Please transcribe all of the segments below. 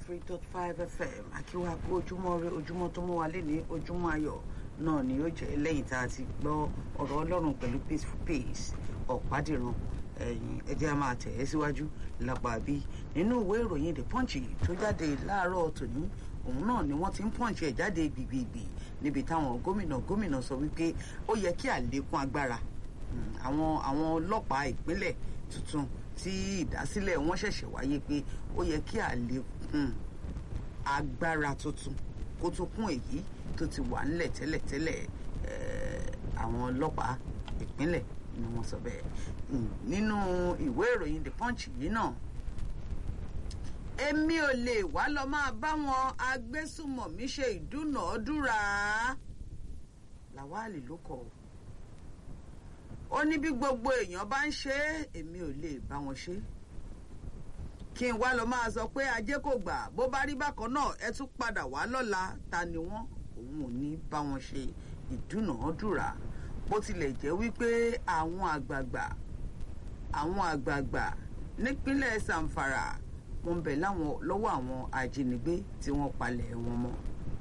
three dot five fm akíwá kó ojúmọ́ rẹ ojúmọ́ tó mú wa lé ní ojúmọ́ ayọ̀ náà ni yóò jẹ́ lẹ́yìn tá a ti gbọ́ ọ̀rọ̀ ọlọ́run pẹ̀lú peaceful peace ọ̀pádìran ẹ̀yìn ẹjẹ́ a máa tẹ̀ ẹ́ síwájú lápá bí nínú ìwé ìròyìn the punch tó jáde láàárọ̀ tòní òun náà ni wọ́n ti ń punch ẹ̀ jáde gbìgbìgbì níbi táwọn gómìnà gómìnà sọ wípé ó yẹ kí àlékún agbára àwọn àwọn ọlọ́pàá ìpínlẹ̀ tuntun tí ìdásílẹ̀ wọn ṣẹ̀ṣẹ̀ wáyé pé ó yẹ kí àlékún agbára tuntun kó tó kún èyí tó ti wà ńlẹ̀ tẹ́lẹ̀tẹ́lẹ̀ àwọn ọlọ́pàá ìpínlẹ̀ ni wọ́n sọ bẹ́ẹ̀ nínú ìwé ìròyìn the punch yìí náà èmi ò lè wá lọ máa bá wọn agbésùmọ̀mí ṣe ìdúnàádúrà làwálì ló kọ̀ ó ní bí gbogbo èèyàn bá ń ṣe é èmi ò lè bá wọn ṣe kí n wá lọ máa sọ pé ajé kò gbà bó bá rí bákan náà ẹ tún padà wá lọ́la ta ni wọ́n òun ò ní bá wọn ṣe ìdúnàádúrà bó tilẹ̀ jẹ́ wípé àwọn àgbààgbà àwọn àgbààgbà nípínlẹ̀ Zamfara wọ́n ń bẹ láwọn lọ́wọ́ àwọn ajínigbé tí wọ́n palẹ̀ wọn mọ́.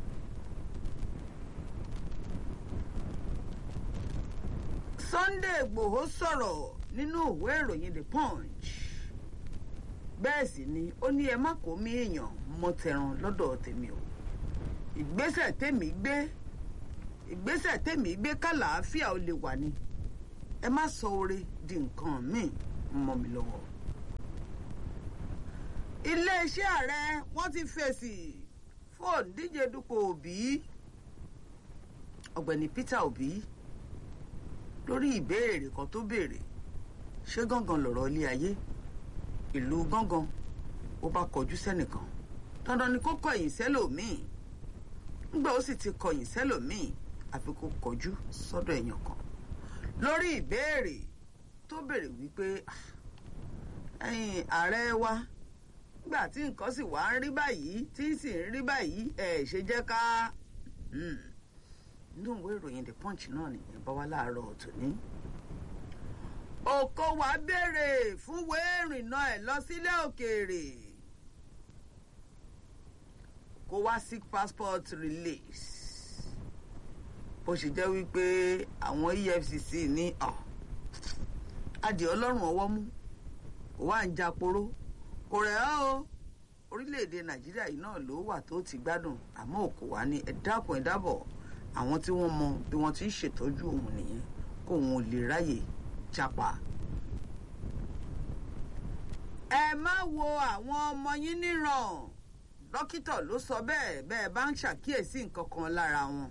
Sunday Igboho sọ̀rọ̀ nínú ìwé ìròyìn The Punch bẹ́ẹ̀ sì ni ó ní ẹ má kó mi èèyàn mọ́ tẹran lọ́dọ̀ tèmi o ìgbésẹ̀ tèmi gbé ìgbésẹ̀ tèmi gbé kàlàáfíà ó lè wà ní ẹ má sọ oore di nǹkan míì mọ́ mi lọ́wọ́ iléeṣẹ́ ààrẹ wọ́n ti fèsì fún òǹdíje dupò òbí ọ̀gbẹ́ni Peter Obi lórí ìbéèrè kan tó béèrè ṣé gángan lọ̀rọ̀ ilé ayé ìlú gángan ó bá kọjú sẹ́nìkan dandan ni kó kọ̀yìn sẹ́lòmíì ńgbà ó sì ti kọ̀yìn sẹ́lòmíì àfi kó kọjú sọ́dọ̀ èèyàn kan lórí ìbéèrè tó béèrè wípé ẹ̀yin ààrẹ wa nígbà tí nǹkan sì wá ń rí báyìí tí sì ń rí báyìí ẹ̀ ṣe jẹ́ ká inú ìwé ìròyìn the punch náà nìyẹn bá wá láàárọ̀ tòní. òkò wa béèrè fún wéèrìnà ẹ̀ lọ sílé òkèèrè kó wá sí passport release bó ṣe jẹ́ wípé àwọn EFCC ní adìẹ ọlọ́run ọwọ́ mú kó wá ń japoró kò rẹ̀ ọ́ o orílẹ̀-èdè nàìjíríà yìí náà ló wà tó ti gbádùn àmọ́ òkò wá ní ẹ dákun ẹ dábọ̀ àwọn tí wọ́n mọ bí wọ́n ti ń ṣètọ́jú òun nìyẹn kó òun ò lè ráyè chapa. ẹ má wo àwọn ọmọ yín níran dókítà ló sọ bẹ́ẹ̀ bẹ́ẹ̀ bá ń ṣàkíyèsí nǹkan kan lára wọn.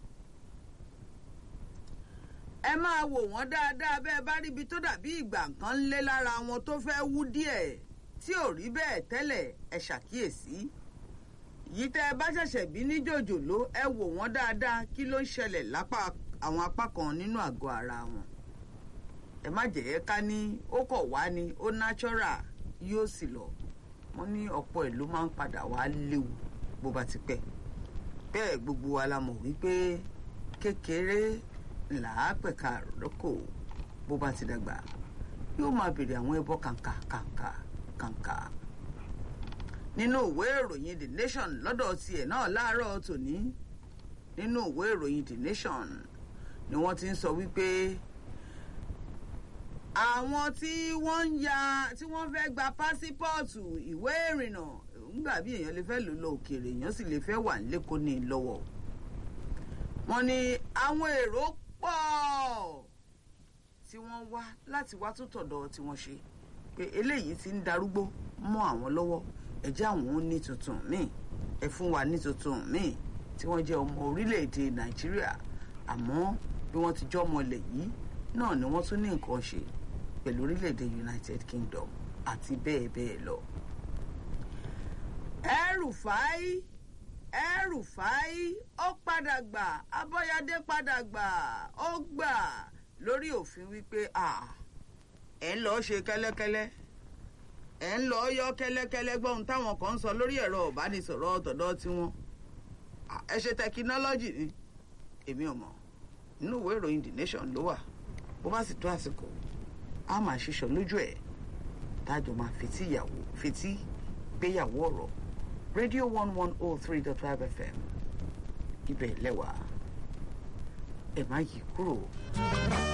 ẹ máa wò wọ́n dáadáa bẹ́ẹ̀ bá ríbi tó dàbí ìgbà nǹkan ń lé lára wọn tó fẹ́ wú díẹ̀ tí ò rí bẹ́ẹ̀ tẹ́lẹ̀ ẹ ṣàkíyèsí yìí tẹ́ ẹ bá ṣẹ̀ṣẹ̀ bí ní jòjòló ẹ wò wọ́n dáadáa kí ló ń ṣẹlẹ̀ lápá àwọn apá kan nínú àgọ́ ara wọn ẹ má jẹ́ ká ní ó kọ̀ wá ní ó natural yóò sì lọ wọ́n ní ọ̀pọ̀ ẹ̀ ló máa ń padà wá léwu bó bá ti pẹ́ bẹ́ẹ̀ gbogbo wa la mọ̀ wípé kékeré làá pẹ̀ka rọ́kò bó bá ti dàgbà yóò máa béèrè àwọn ẹbọ kàǹkà kàǹkà kàǹkà nínú ìwé ìròyìn the nation lọ́dọ̀ tiẹ̀ náà láàárọ̀ tòní nínú ìwé ìròyìn the nation ni wọ́n ti ń sọ wípé àwọn tí wọ́n ń ya tí wọ́n fẹ́ gba pásípọ́ọ̀tù ìwé ìrìnnà ńgbà bí èèyàn lè fẹ́ lò lọ òkèèrè èèyàn sì lè fẹ́ wà lẹ́kọ̀ọ́ ní lọ́wọ́ wọ́n ní àwọn èrò pọ̀ tí wọ́n wá láti wá tó tọ̀dọ̀ tí wọ́n ṣe pé eléyìí ti ń darúgbó mọ́ àwọn lọ́wọ́ ẹ jẹ́ àwọn ó ní tuntun míì ẹ fún wa ní tuntun míì tí wọ́n jẹ́ ọmọ orílẹ̀-èdè nàìjíríà àmọ́ bí wọ́n ti jọ́ ọmọ ilẹ̀ yìí náà ni wọ́n tún ní nǹkan ṣe pẹ̀lú orílẹ̀-èdè united kingdom àti bẹ́ẹ̀ bẹ́ẹ̀ lọ. El-Rufai El-Rufai ó padà gbà abọ́yadé padà gbà ó gbà lórí òfin wípé ẹ̀ ń lọ́ọ́ ṣe kẹ́lẹ́kẹ́lẹ́ ẹ̀ ń lọ yọ kẹ́lẹ́kẹ́lẹ́ gbọ́n táwọn kan ń sọ lórí ẹ̀rọ ìbánisọ̀rọ̀ ọ̀tọ̀dọ̀ tiwọn ẹ ṣe tẹkinọ́lọ́jì ni èmi ò mọ̀ nínú ìwé ìròyìn the nation ló wà bó bá sì tó àsìkò á máa ṣiṣọ lójú ẹ̀ tájọ máa fetí ìyàwó fetí gbéyàwó ọ̀rọ̀ radio one one oh three dot five fm ibẹ̀ lẹ́wà ẹ̀ má yí kúrò.